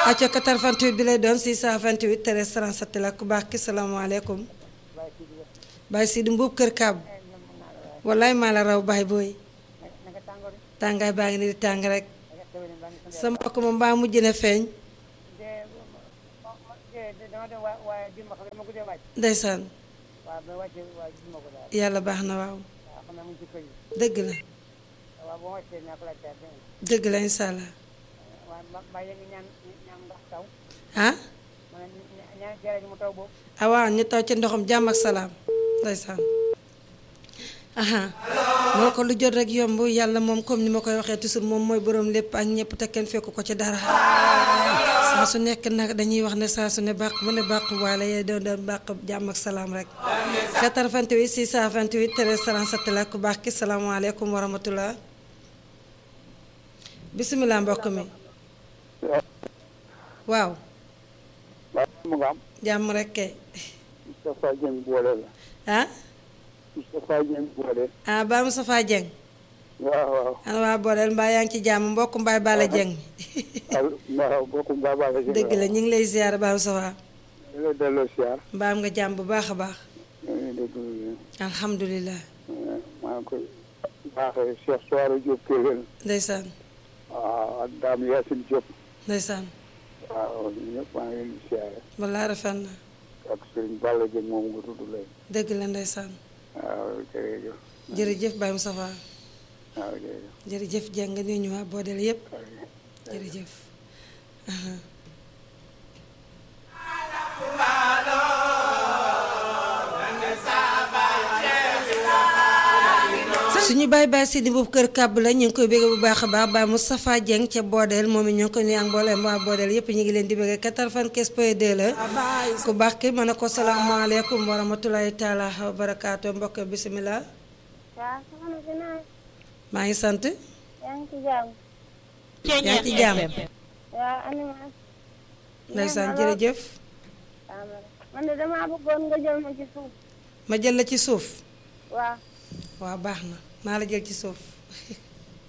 acca 88 bi lay doon 628 13 37 la ku baax ki salaamaaleykum Baye Sidi Mbuub kër Kaab wallaay maa la raw baay booy tàngaay baa ngi ni di tàng rek sa mbokk ma mbaa mujj na feeñ ndeysaan yàlla baax na waaw dëgg la dëgg la incha allah ah ah waaw ñu taw ci ndoxam jàmm ak salaam ndeysaan aha moo ko lu jot rek yomb yàlla moom comme ni ma koy waxee toujours moom mooy boroom lépp ak ñëpp te kenn fekku ko ci dara saa su nekk nag dañuy wax ne saa su ne bàq mu ne bàq waale yee doon doon bàq jàmm ak salaam rek 88 628 13 37 la ku baax ki salaamaaleykum wa rahmatullah bisimilah mbokk mi waaw mu nga am jàmm rek kay Moustapha Dieng boole la ah Moustapha Dieng boole ah Ba Moustapha Dieng waaw waaw ana waa booleel mbaa yaa ngi ci jàmm mbokk mbaay Bala Dieng waaw bokkum baa baa la dëgg la ñu ngi lay ziar Ba Moustapha la delloo siyaar mbaa am nga jàmm bu baax a baax dégg alhamdulilah maa ngi koy baaxee Cheikh Soare Diop Kewel ndeysaan waaw ak Dame Yacine Diop ndeysaan waaw ñëpp maa ngi leen di siyaare wallaa rafet na ak Serigne Balla Dieng moom nga tudd léegi dëgg la ndeysaan waaw jërëjëf jërëjëf Baye Moustapha waaw jërëjëf jërëjëf Dieng nga nuyu ñu waa boodeel yépp jërëjëf suñu baay baay Sidi boobu kër kàbb la ñu ngi koy bégg bu baax a baax Baye Moustapha Dieng ca boodeel moom it ñu ngi ko nuyu ak mbooleem waa boodeel yépp ñu ngi leen di bégg 95 point 2 la ku baax ki mën a ko salaamaaleykum wa rahmatulahi taala wa barakaatu mbokk bisimilah waaw soxna si naa maa ngi sant yaa ngi ci jàmm yaa ngi ci jàmm waaw animas ndeysaan jërëjëf man de damaa bëggoon nga jël ma ci suuf ma jël la ci suuf waaw waaw baax na naa la jël ci suuf